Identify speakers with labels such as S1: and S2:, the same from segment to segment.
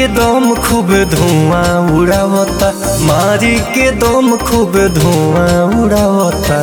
S1: के दम खूब धुआं उड़ावता मारी के दम खूब धुआं उड़ावता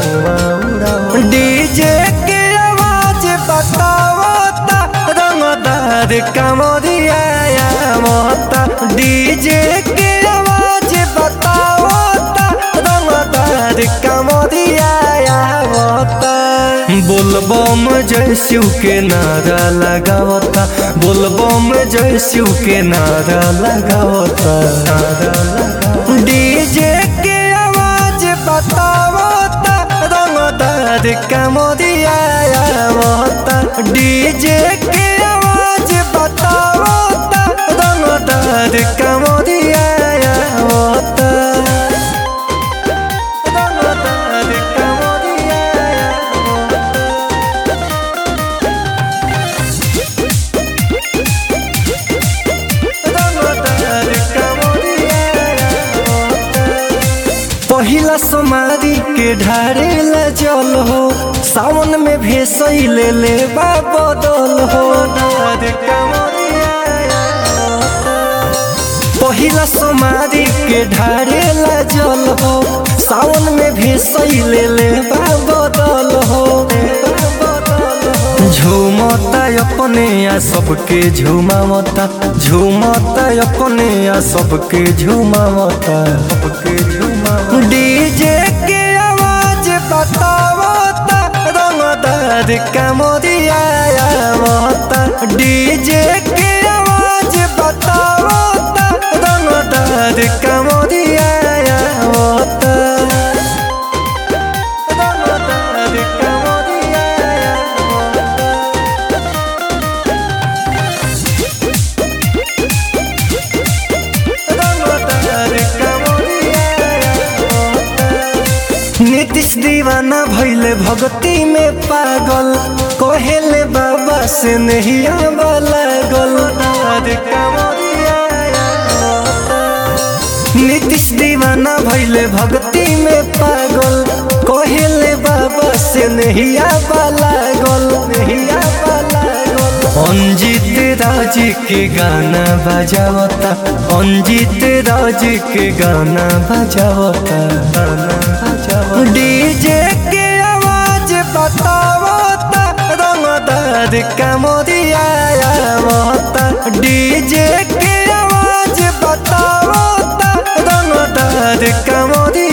S1: डीजे के आवाज बतावता रंगदार कमरिया मता डीजे के आवाज बतावता रंगदार कमरिया मता बोलबम जय शिव के नारा लगावता बोलबम जय शिव के नारा लगावता नारा लगावता डीजे के आवाज बतावता रंगदार कमरिया आवता डीजे के आवाज बतावता रंगदार कमरिया आवता रंगदार कमरिया रंगदार कमरिया पहिला सोमारी के ढारेला जल हो सावन में भेसई ले ले बदल हो पहिला सोमारी के ढारेला जल हो सावन में भेसई ले ले बदल हो झूमता अपने आ सबके झूमावता झूमता अपने आ सबके झूमावता सबके झूमावता डीजे के आवाज बतावता रंगदार कमरिया आवता डीजे के आवाज बतावता रंगदार कमरिया आवता रंगदार कमरिया नीतीश दीवाना भैले भक्ति में पागल कहेले बाबा से नहीं लागल नीतीश दीवाना भैले भक्ति में पागल कहेले बाबा से नहीं लागल नहीं लागल अंजित राज के गाना बजावता अंजित राज के गाना बजावता गाना बजावता डीजे के आवाज बतावता रंगदार कमरिया आवता डीजे के आवाज बतावता रंगदार कमरिया